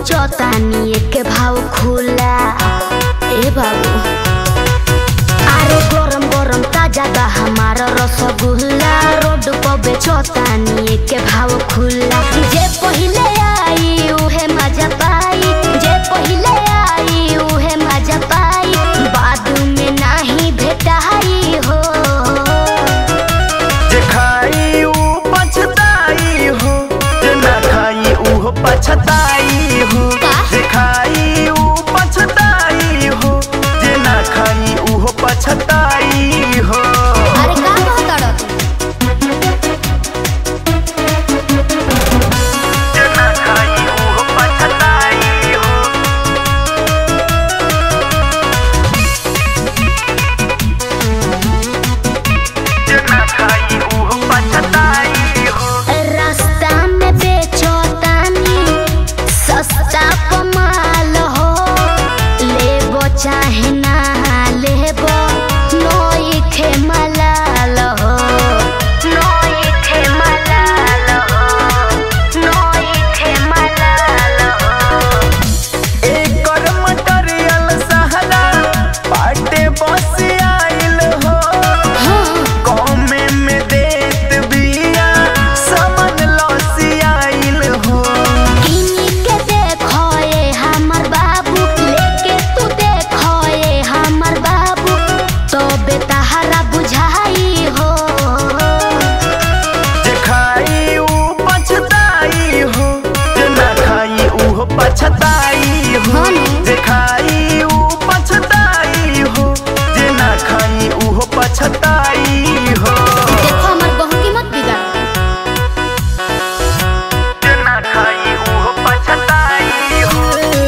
बेचतानी एक भाव खुला ए बाबू अरे गरम गरम ताजा बा हमारा रसगुल्ला रोड पर बेचतानी एक भाव खुला जे पहिले आई उहे मजा पाई जे पहिले आई उहे मजा पाई बाद में नाही भेटाई हो जे खाई ऊ पछताई हो जे ना खाई ऊ पछताई हो का? जे खाई ऊ पछताई हो जे ना खाई ऊ पछताई हो अरे का कहता जे ना खाई ऊ पछताई हो जे ना खाई ऊ पछताई हो रास्ता में बेचतानी सस्ता कमाल हो लेबो चाहे ना लेबो नोई खे मलाल हो नोई खे मलाल हो नोई खे मलाल हो एकर मटेरियल सहला पाटे बस आइल हो कौमे में देत बिया समन लौसी आइल हो किनी के देखो ये हमर बाबू लेके तू देखो ये हमर बाबू तो बेतहारा बुझाई हो जे खाई ऊ पछताई हो जे ना खाई ऊ पछताई हो हाँ ने। जे खाई ऊ पछताई हो जे ना खाई ऊ पछताई हो देखो हमर बहू की मत बिगाड़ जे ना खाई ऊ पछताई हो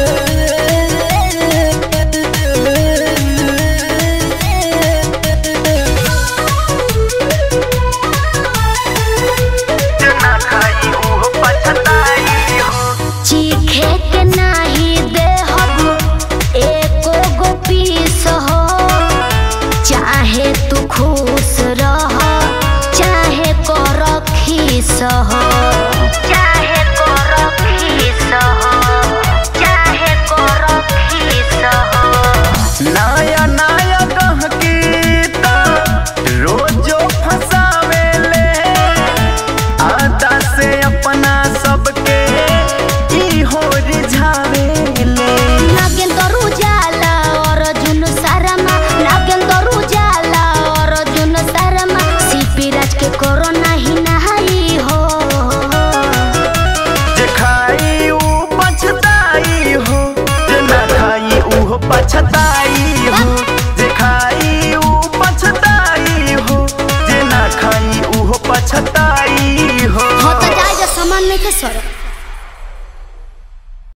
जे ना खाई ऊ पछताई हो चीखे के नाही दे हबू एको गो पीस हो चाहे तू खुश रह चाहे कर खीस हो चाहे कर खीस हो चाहे कर खीस हो नया नया गहकीता रोजो फसावेले आदा से अपना सबके ई हो रिझा